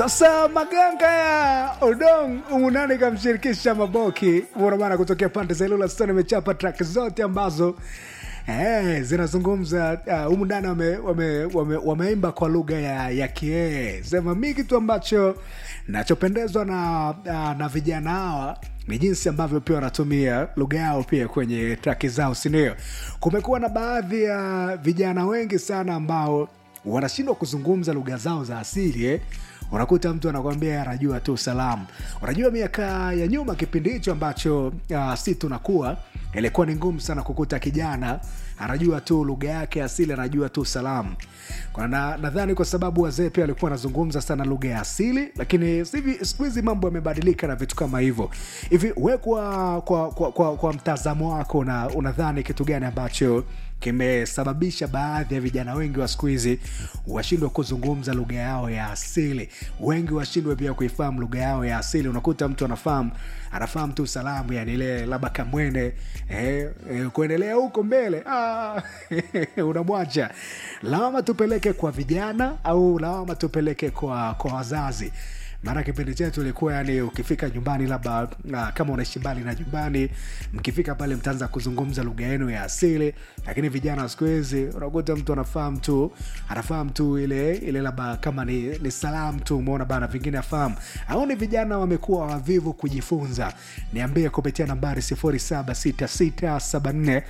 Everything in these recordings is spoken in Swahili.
Sasa maganga ya Odong umunani kamshirikisha Maboki bana kutokea pande za Ilula Stone imechapa track zote ambazo eh, zinazungumza humu uh, ndani wameimba wame, wame, wameimba kwa lugha ya, ya Kiee. Sema mi kitu ambacho nachopendezwa na, uh, na vijana hawa ni jinsi ambavyo pia wanatumia lugha yao pia kwenye traki zao, sindio? Kumekuwa na baadhi ya vijana wengi sana ambao wanashindwa kuzungumza lugha zao za asili eh? unakuta mtu anakwambia anajua tu salamu. Unajua, miaka ya nyuma, kipindi hicho ambacho uh, si tunakuwa, ilikuwa ni ngumu sana kukuta kijana anajua tu lugha yake asili, anajua tu salamu. Na nadhani kwa sababu wazee pia walikuwa wanazungumza sana lugha ya asili, lakini siku hizi mambo yamebadilika na vitu kama hivyo. Hivi we kwa, kwa, kwa, kwa, kwa mtazamo wako na unadhani kitu gani ambacho kimesababisha baadhi ya vijana wengi wa siku hizi washindwe kuzungumza lugha yao ya asili, wengi washindwe pia kuifahamu lugha yao ya asili. Unakuta mtu anafahamu anafahamu tu salamu, yani ile labda kamwene eh, eh, kuendelea huko mbele ah, unamwacha. Lawama tupeleke kwa vijana au lawama tupeleke kwa, kwa wazazi? maana kipindi chetu ilikuwa yani, ukifika nyumbani labda uh, kama unaishi mbali na nyumbani, mkifika pale mtaanza kuzungumza lugha yenu ya asili. Lakini vijana wa siku hizi unakuta mtu anafahamu tu anafahamu tu ile ile labda kama ni, ni salamu tu, umeona bana, vingine afahamu au ni vijana wamekuwa wavivu kujifunza. Niambie kupitia nambari 076674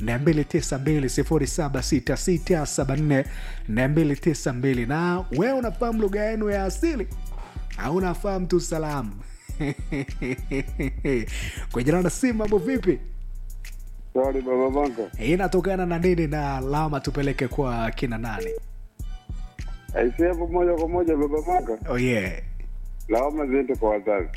292 076674 na wewe unafahamu lugha yenu ya asili au unafahamu tu salamu kwa jina na simu. Mambo vipi? Sorry, baba Banka. Hii inatokana na nini na lawama tupeleke kwa kina nani? Aisee, hapo moja kwa moja baba Banka, Oh yeah. lawama ziende kwa wazazi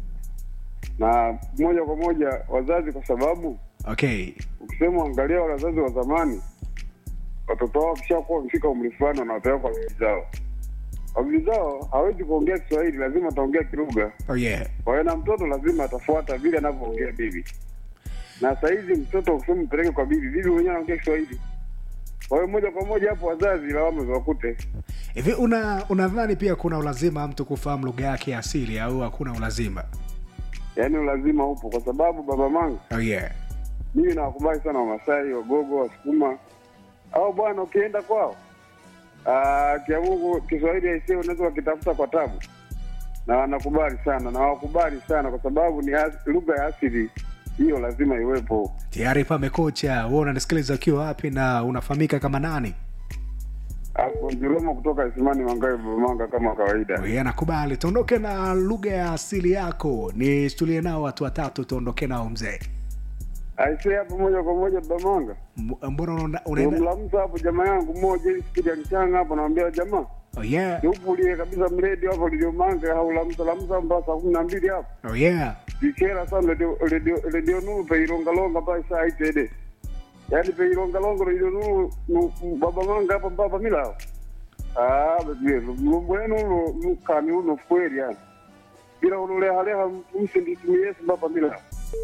na moja kwa moja wazazi, kwa sababu Okay. ukisema angalia wazazi wa zamani, watoto wao wakishakuwa wamefika umri fulani, wanawapeleka kwa bibi zao. Kwa bibi zao hawezi kuongea Kiswahili, lazima ataongea kilugha. Oh yeah. Kwa hiyo na mtoto lazima atafuata vile anavyoongea bibi. Na sahizi mtoto ukisema mpeleke kwa bibi, bibi mwenyewe anaongea Kiswahili. Kwa hiyo moja kwa moja hapo wazazi lawama ziwakute. Hivi una unadhani pia kuna ulazima mtu kufahamu lugha yake ya asili au hakuna ulazima? Yaani ulazima upo, kwa sababu baba mangu, Oh yeah. mimi nawakubali sana Wamasai, Wagogo, Wasukuma au bwana, ukienda kwao ah, kia Mungu Kiswahili aisee, unaweza wakitafuta kwa tabu, na wanakubali sana na wakubali sana kwa sababu ni as- lugha ya asili hiyo, lazima iwepo. Tayari pamekocha. Wewe unanisikiliza ukiwa wapi na unafahamika kama nani? Hapo Njiromo kutoka Isimani Mangawe Bumanga kama kawaida. Wewe nakubali. Tuondoke na lugha ya asili yako. Nishtulie nao watu watatu tuondoke nao mzee. Aisee, hapo moja kwa moja Bamanga. M- Mbona unaenda unaenda? Umlamsa hapo jamaa yangu mmoja ili siku ya mchanga hapo naambia jamaa Oh yeah. Niupulie kabisa mredi hapo liliomanga haulamsa lamsa mpaka saa kumi na mbili hapo. Oh yeah. Ikera sana redio redio redio nuru peilongalonga mpaka saa itede. Yaani peilongalonga redio nuru nu- baba manga hapa mpaka mila. Ah, bebe, mbwenu lo mukani uno kweli yani. Bila ulole haleha msindisimi Yesu mpaka mila.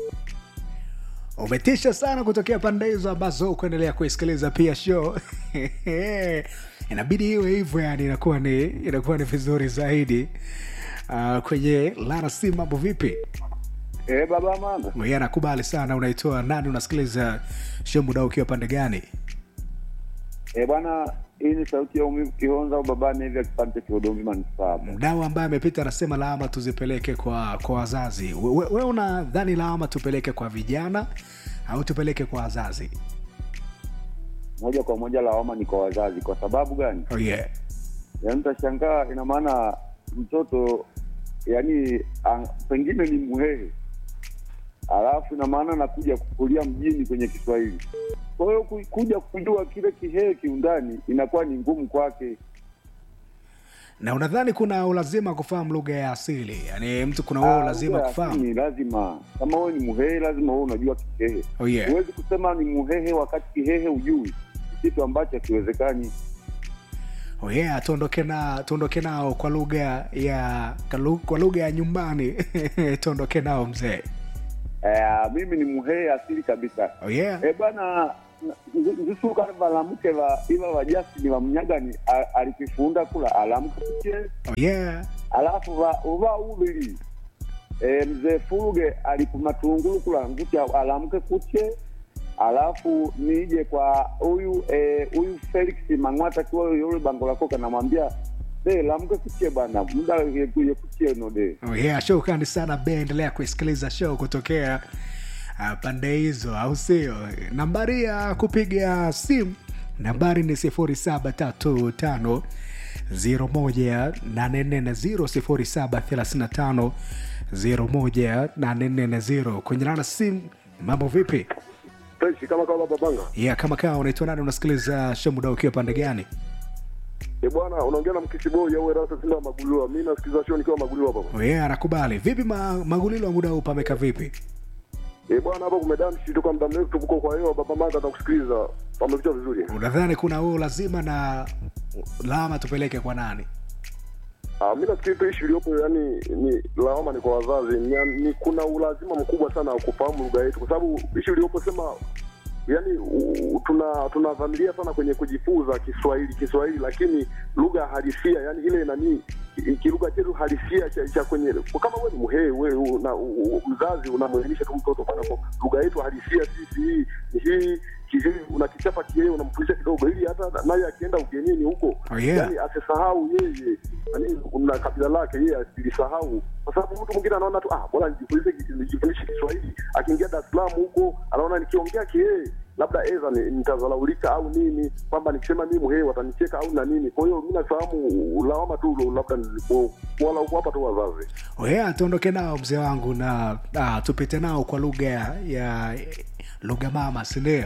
umetisha sana kutokea pande hizo ambazo kuendelea kuisikiliza pia show inabidi iwe hivyo yani inakuwa ni inakuwa ni vizuri zaidi uh, kwenye lara si mambo vipi Eh, baba manga. Mwenyewe anakubali sana unaitoa nani unasikiliza show muda ukiwa pande gani Eh, bwana, hii ni sauti ya umivu Kihonza au babani hivi akipande Kihodombi manispaa. mdau ambaye amepita anasema lawama tuzipeleke kwa kwa wazazi we, we, we unadhani lawama tupeleke kwa vijana au tupeleke kwa wazazi Moja kwa moja lawama ni kwa wazazi. Kwa sababu gani? oh yeah. Yaani utashangaa, ina maana mtoto yani ang, pengine ni muhehe, alafu ina maana anakuja kukulia mjini kwenye Kiswahili. Kwa hiyo ku- kuja kujua kile kihehe kiundani inakuwa ni ngumu kwake. na unadhani kuna ulazima kufahamu lugha ya asili yaani mtu kuna huo Ah, ulazima lugha ya kufahamu asili Ni lazima, kama wewe ni muhehe, lazima wewe unajua kihehe. oh yeah. Huwezi kusema ni muhehe wakati kihehe ujui, ni kitu ambacho hakiwezekani. Oh yeah, tuondoke na tuondoke nao kwa lugha ya kalu- kwa lugha ya nyumbani tuondoke nao mzee Eh, mimi ni muhehe asili kabisa. oh yeah. Eh, bwana nzisuka valamke va iva va Justin va mnyagani a- alikifunda kula alamke kuche oh yeah alafu va uva uvili e, mzee Furuge alikumatungulu kula nguti alamke kuche alafu nije kwa huyu eh, huyu Felix Mang'wata kiwa yule bango lako kanamwambia de lamke kuche bana muda yekuye kuche no de Oh yeah, shukrani sana be, endelea kuisikiliza show kutokea uh, pande hizo, au sio? Nambari ya kupiga simu nambari ni sifuri saba tatu tano zero moja nane nne na zero sifuri saba thelathini na tano zero moja nane nne na zero kwenye nana simu. Mambo vipi? Fresh kama kama babanga. Yeah, kama kaa unaitwa nani? Unasikiliza show muda ukiwa pande gani? Eh bwana, unaongea na mkisiboi au Erasa Simba Maguliwa. Mimi nasikiliza show nikiwa Maguliwa hapa. Oh yeah, anakubali. Vipi ma, magulilo wa muda huu pameka vipi? Eh bwana, hapa kumedamshi tu kwa muda mrefu tuko kwa hiyo baba manga atakusikiliza. Pamepita vizuri. Unadhani kuna huo lazima na lawama tupeleke kwa nani? Ah, mimi nafikiri tu issue iliyopo yani ni lawama ni kwa wazazi. Ni, ni kuna ulazima mkubwa sana wa kufahamu lugha yetu kwa sababu issue iliyopo sema yani u- tuna tunadhamiria sana kwenye kujifunza Kiswahili Kiswahili, lakini lugha halisia yani ile nani ki- kilugha chetu halisia cha, cha kwenye kama wewe ni mhee wewe una, u- u- mzazi unamwelimisha tu mtoto bana, kwa lugha yetu halisia sisi hii ni hii kihii unakichapa kihee unamfundisha kidogo, ili hata naye akienda ugenini huko Oh, yeah. yani asisahau yeye nani na kabila lake yeye asilisahau, kwa sababu mtu mwingine anaona tu ah, bora nijifundishe nijifundishe Kiswahili. Akiingia Dar es Salaam huko anaona nikiongea kihee labda eza ni- nitazalaulika au nini, kwamba nikisema mimi mhee watanicheka au na nini. Kwa hiyo mimi nafahamu lawama tu labda nilipo- wala kuwapa tu wazazi. Oya, tuondoke nao mzee wangu na ah, tupite nao kwa lugha ya, ya lugha mama, si ndio?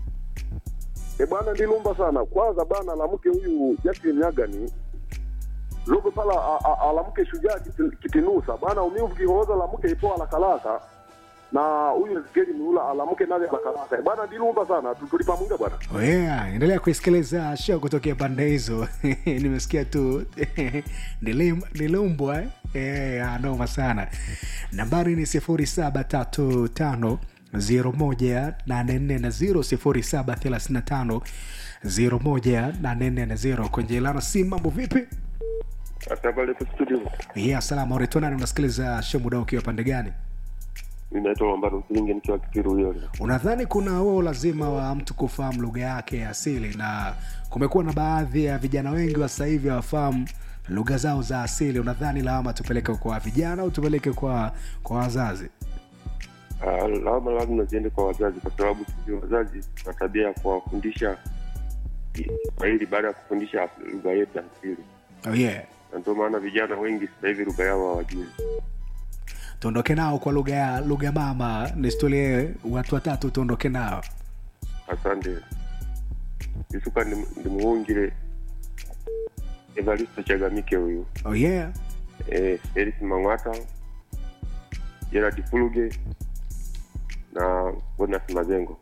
E bwana, ndilumba sana kwanza bana, alamke huyu Justin Nyagani logo pala a- a- alamke shujaa kiti- kitinusa bana, umivu kihoza alamke ipo alakalaka na huyu Ezekieli Mlula alamke naye alakalaka E bwana, ndilumba sana tu- tulipamunga bwana. Oya, endelea kuisikiliza show kutokea pande hizo. Nimesikia tu nilim- nilumbwa eh? Eh, ah, noma sana. Nambari ni sifuri saba tatu tano zero moja nane nne na zero sifuri saba thelathini na tano zero moja nane nne na zero kwenye ilana si mambo vipi? Sasa pale kwa studio Yeah, salama. Unaitwa nani? Unasikiliza show muda ukiwa pande gani? mimi naitwa Lambano Msilinge nikiwa Kikiru hiyo. Unadhani kuna huo lazima wa mtu kufahamu lugha yake ya asili, na kumekuwa na baadhi ya vijana wengi wa sasa hivi hawafahamu lugha zao za asili. Unadhani lawama tupeleke kwa vijana au tupeleke kwa kwa wazazi? Ah, lawama lazima ziende kwa wazazi, kwa sababu sisi wazazi tuna tabia ya kuwafundisha Kiswahili baada ya kufundisha lugha yetu ya asili, Oh yeah. na ndio maana vijana wengi sasa hivi lugha yao hawajui. Tuondoke nao kwa lugha ya lugha mama, nistolie watu watatu, tuondoke nao. Asante isuka ndimuhungire Evaristo Chagamike huyu Oh yeah. eh, Elis Mang'wata, Gerard Fuluge na Bonas Mazengo.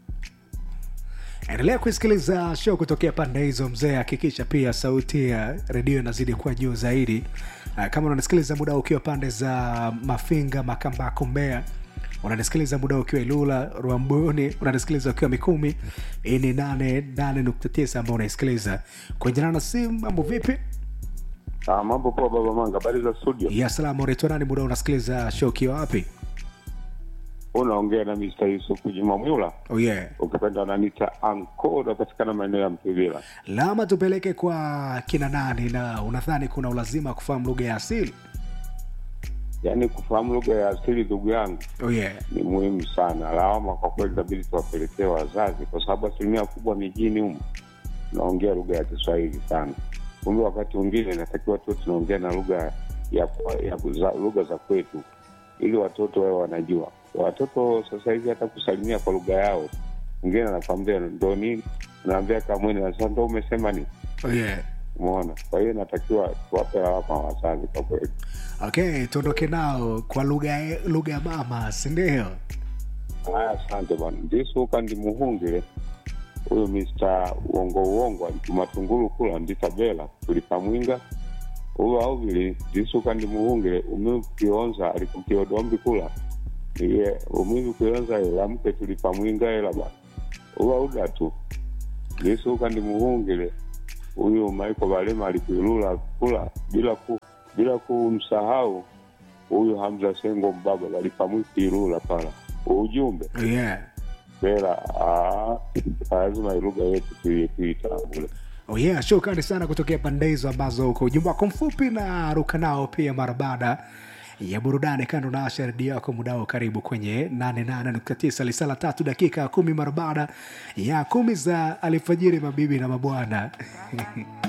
Endelea kusikiliza show kutokea pande hizo mzee, hakikisha pia sauti ya redio inazidi kuwa juu zaidi. Ah, Kama unanisikiliza muda ukiwa pande za Mafinga, Makambako, Mbeya, unanisikiliza muda ukiwa Ilula, Rwamboni, unanisikiliza ukiwa Mikumi, hii ni nane nane nukta tisa ambao unaisikiliza kwenye nana simu. Mambo vipi? Ah, mambo poa baba Manga, habari za studio? Ya salama, unaitwa nani? Muda unasikiliza show ukiwa wapi? Unaongea na Mr. Yusuf Juma Mwula, Oh yeah. ukipenda unaniita Anko, unapatikana maeneo ya Mtuvila. Lama tupeleke kwa kina nani, na unadhani kuna ulazima wa kufahamu lugha ya asili? Yaani kufahamu lugha ya asili, ndugu yangu, Oh yeah. ni muhimu sana. Lawama kwa kweli inabidi tuwapelekee wazazi, kwa sababu asilimia kubwa mijini humu tunaongea lugha ya Kiswahili sana. Kumbe wakati mwingine inatakiwa tu tunaongea na lugha ya, ya za, lugha za kwetu ili watoto wawe wanajua. Watoto sasa hivi hata kusalimia kwa lugha yao, mwingine anakwambia ndo nini, naambia kamwene, sasa ndo umesema nini? Oh yeah. Umeona? Kwa hiyo inatakiwa tuwape lawama wazazi kwa kweli. Okay, tuondoke nao kwa lugha lugha ya mama, si ndio? Haya, asante bwana. ndisuka ndi muhungile huyu Mr. uongo uongo alikumatungulu kula nditabela tulipamwinga ulo auvili ndisuka ndi muhungile umivu kionza alikukiodombi kula iye umivu kionza ela mke tulipamwinga ela bwana ubauda tu lisuka ndi muhungile huyu Michael Balema alikuilula kula bila ku, bila kumsahau huyu Hamza Sengo mbaba balipamwikilula pala ujumbe yeah. bera ah, lazima lugha yetu tui- tuitambule Oh yeah, shukrani sana kutokea pande hizo ambazo uko ujumbe wako mfupi na ruka nao pia mara baada ya burudani kando na Asha redio yako mudao karibu kwenye 88.9 lisala tatu dakika ya kumi mara baada ya kumi za alfajiri mabibi na mabwana